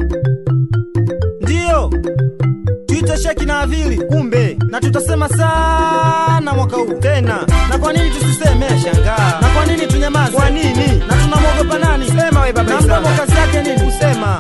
Ndiyo, tuite Sheki na Avili, kumbe na tutasema sana mwaka huu tena. Na kwa nini tusiseme? Nashangaa. Na kwa nini tunyamaze? Kwa nini? Na tunamwogopa nani? Sema we baba na mdomo Isaka. kazi yake nini? Kusema.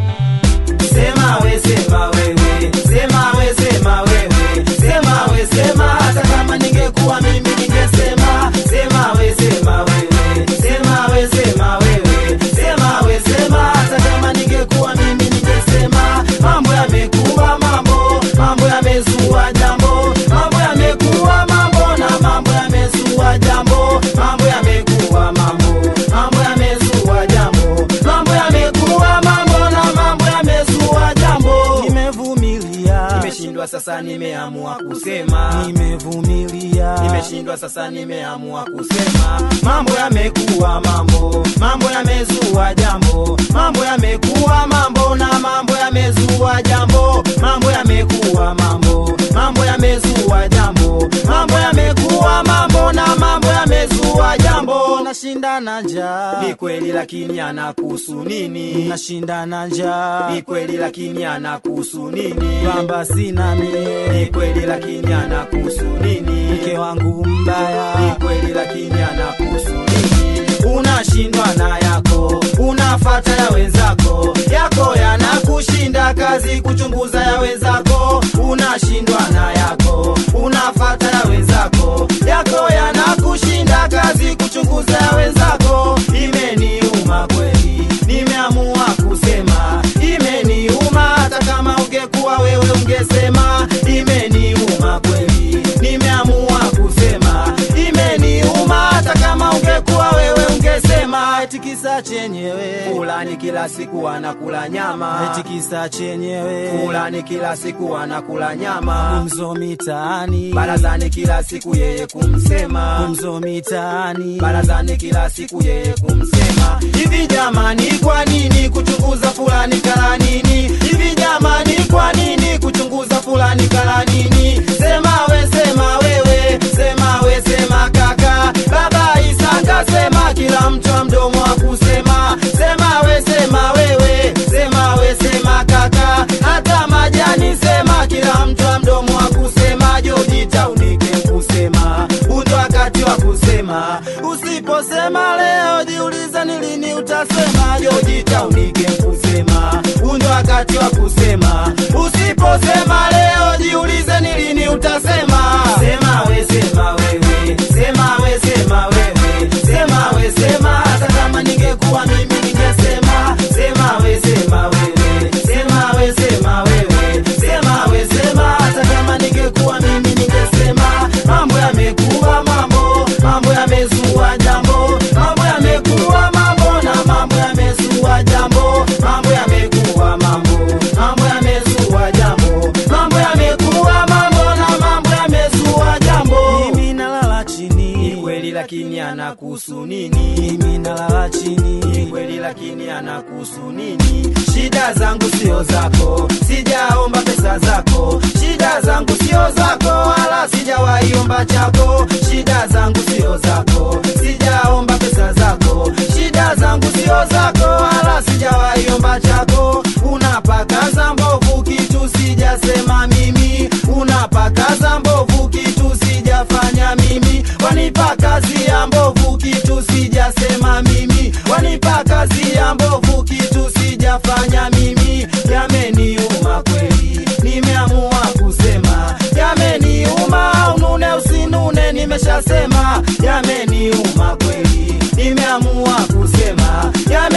Sema we sema wewe, sema we sema wewe, sema we sema hata kama ningekuwa mimi ningesema, sema we sema wewe, sema we sema wewe, sema we sema hata kama ningekuwa mimi ningesema, mambo yamekuwa mambo, mambo yamezua jambo, mambo yamekuwa mambo na mambo yamezua jambo, mambo yamekuwa mambo, mambo yamezua jambo, mambo yamekuwa mambo na mambo yamezua jambo. Nimevumilia, Nimeshindwa sasa, nimeamua kusema. nimevumilia, Nimeshindwa sasa, nimeamua kusema. Mambo yamekuwa mambo, mambo yamezua jambo, mambo yamekuwa mambo na mambo yamezua jambo, mambo yamekuwa mambo, mambo yamezua jambo, mambo yamekuwa mambo na mambo yamezua jambo. nashinda na njaa, Ni kweli lakini anakuhusu nini? nashinda na njaa, Ni kweli lakini anakuhusu nini? kwamba sina Ni mie, kweli lakini anakuhusu nini? mke wangu mbaya, ni kweli lakini anakuhusu nini? Unashindwa na yako, unafata ya wenzako, yako yanakushinda kazi kuchunguza ya wenzako. Unashindwa na yako, unafata ya wenzako, yako yanakushinda kazi kuchunguza ya wenzako. Imeniuma kweli, nimeamua kusema, imeniuma hata kama ungekuwa wewe ungesema, imeniuma kweli, nimeamua kusema, imeniuma hata kama ungekuwa wewe ungesema. eti kisa chenyewe, Fulani kila siku anakula nyama, eti kisa chenyewe, fulani kila siku anakula nyama, gumzo mitaani, barazani kila siku yeye kumsema gumzo mitaani, barazani kila siku yeye kumsema. Hivi jamani, kwa nini kuchunguza fulani kala nini? Hivi jamani, kwa nini kuchunguza fulani kala nini? Sema we, sema wewe, sema we, sema kaka. Baba Isaka sema, kila mtu wa mdomo wa kusema. Sema we, sema wewe, sema we, sema kaka. Hata majani sema, kila mtu wa mdomo wa kusema. Jojita unike kusema, undo wakati wa kusema. Usiposema leo, jiulize ni lini utasema. Jojita unike kusema, undo wakati wa kusema. Usiposema leo, jiulize ni lini utasema. Sema we, sema wewe, sema we, sema wewe, sema we, sema hata kama ningekuwa mimi ningesema. Sema we, sema wewe, sema we, sema wewe, sema we, sema hata kama ningekuwa mimi ningesema. Mambo yamekuwa mambo, mambo yamezua jambo, mambo yamekuwa mambo na mambo yamezua jambo, mambo yamekuwa mambo, mambo yamezua jambo, mambo yamekuwa mambo na mambo yamezua jambo. mimi nalala Ni chini, kweli lakini anakuhusu nini? mimi nalala Ni chini, kweli lakini anakuhusu nini? Shida zangu sio zako, sijaomba pesa zako. Shida zangu sio zako, wala sijawahi omba chako. Shida zangu sio zako, sijaomba pesa zako. Shida zangu sio zako, wala sijawahi omba chako. Unapakaza mbovu kitu sijasema mimi, unapakaza mbovu kitu sijafanya mimi, wanipa kazi ya mbovu kitu sijasema mimi, wanipa kazi ya mbovu kitu sijafanya mimi. Yameniuma kweli, nimeamua kusema. Yameniuma, unune usinune, nimeshasema. Yameniuma kweli, nimeamua kusema.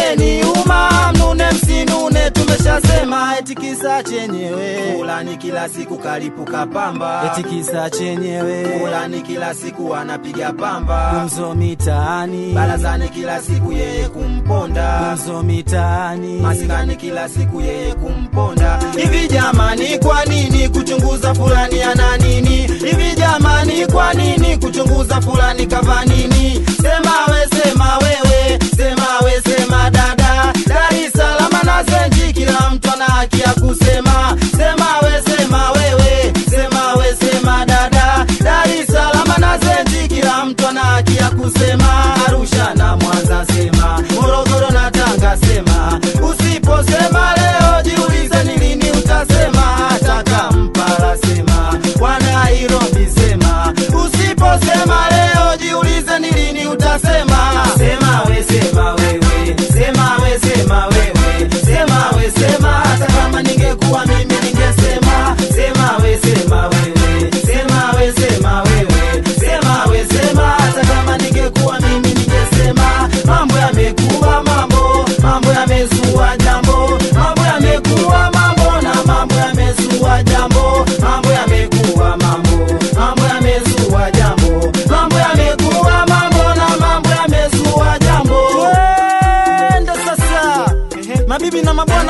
Yameniuma, mnune msinune, tumeshasema. eti kisa chenyewe, Fulani kila siku kalipuka pamba, eti kisa chenyewe, fulani kila siku anapiga pamba, gumzo mitaani, barazani kila siku yeye kumponda gumzo mitaani, masikani kila siku yeye kumponda. Hivi jamani, kwa nini kuchunguza fulani ana nini? Hivi jamani, kwa nini kuchunguza fulani kava nini? Sema we, sema wewe, sema we, sema dada. Dar es Salaam na Zenji, kila mtu ana haki ya kusema. Sema we, sema wewe, sema we, sema dada. Dar es Salaam na Zenji, kila mtu ana haki ya kusema. Arusha na Mwanza sema, Morogoro na Tanga sema, usiposema leo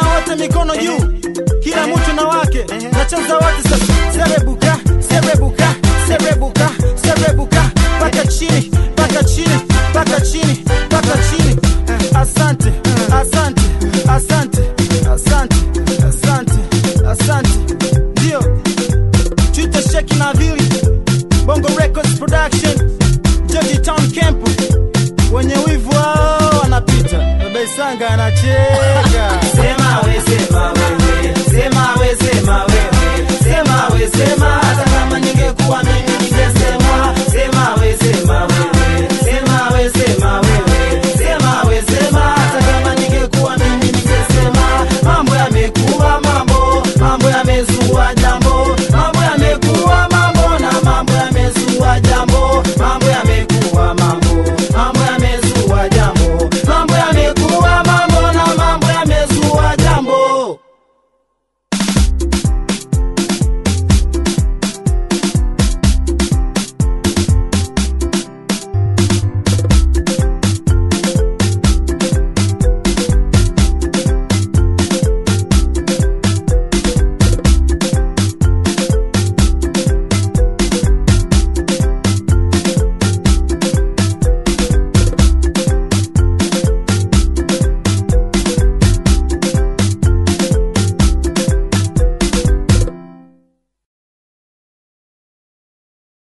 wote mikono juu kila mtu na wake nacheza wote sasa serebuka serebuka serebuka serebuka paka chini paka chini paka chini paka chini asante asante asante